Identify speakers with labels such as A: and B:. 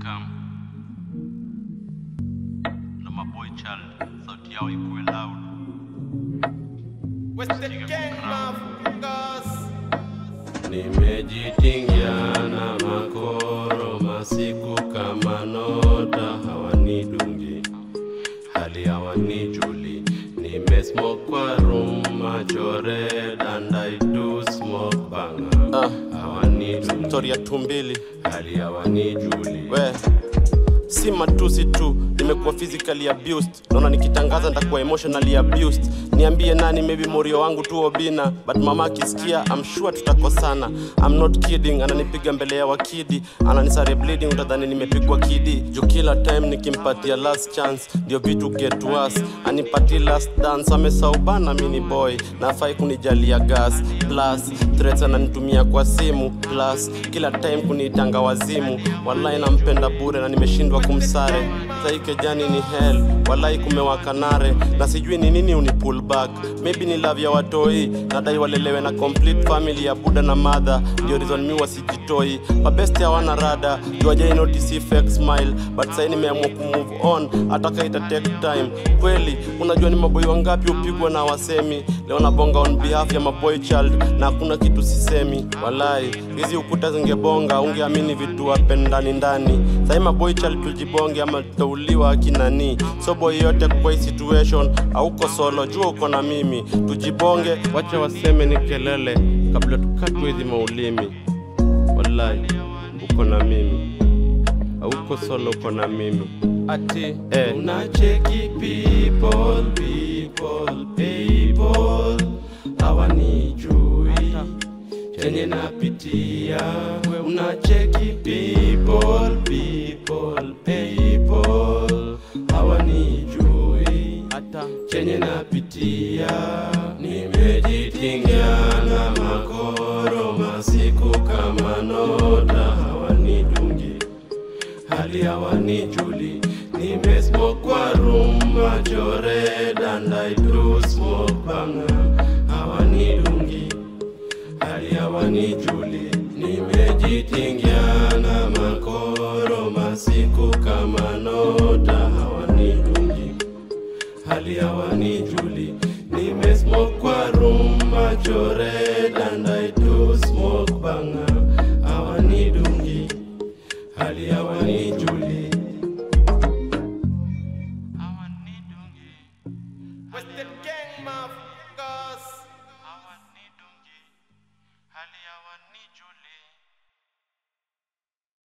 A: come na maboy child sauti yao ikuwe loud
B: What's the gang, motherfuckers?
C: Nimejitingia na makoro masiku kama nota hawanidungi hali hawanijuli nimesmoke kwa room macho red and I do smoke banga hawanidungi
D: stori ya tumbili
C: hali hawanijuli
D: we si matusi tu nimekuwa physically abused naona nikitangaza nitakuwa emotionally abused niambie nani maybe morio wangu tu obina but mama akisikia I'm sure tutakosana I'm not kidding ananipiga mbele ya wakidi ananisare bleeding utadhani nimepigwa kidi juu kila time nikimpatia last chance ndio vitu get worse anipatie last dance amesaubana mini boy nafai kunijalia gas plus threats ananitumia kwa simu plus kila time kuniitanga wazimu wallahi nampenda bure na nimeshindwa kumsare saike jani ni hell wallahi kumewaka nare na sijui ni nini uni pull back maybe ni love ya watoi nadai walelewe na complete family ya buda na madha ndio reason mi wasijitoi mabesti hawana rada juajai notice fake smile but sai nimeamua kumove on ataka ita take time kweli unajua ni maboi wangapi upigwa na wasemi leo nabonga on behalf ya maboy child na hakuna kitu sisemi walai hizi ukuta zingebonga ungeamini vitu wape ndani ndani sai maboy child tujibonge ama tutauliwa akinani so boy yote kwa hii situation auko solo jua uko na mimi tujibonge wacha waseme ni kelele kabla tukatwe hizi maulimi walai uko na mimi auko solo uko na mimi ati eh.
C: unacheki people people people hawanijui chenye napitia unacheki people people people hawanijui chenye napitia nimejitingia na makoro masiku kama nota hawanidungi hali hawanijuli nimesmoke kwa room macho red and I do smoke banga hawanidungi hali hawanijuli nimejitingia na makoro masiku kama nota hawanidungi hali hawanijuli nimesmoke kwa room macho red and I do smoke banga hawanidungi hali hawanijuli
B: What's the gang, motherfuckers?
A: hawanidungi hali hawanijuli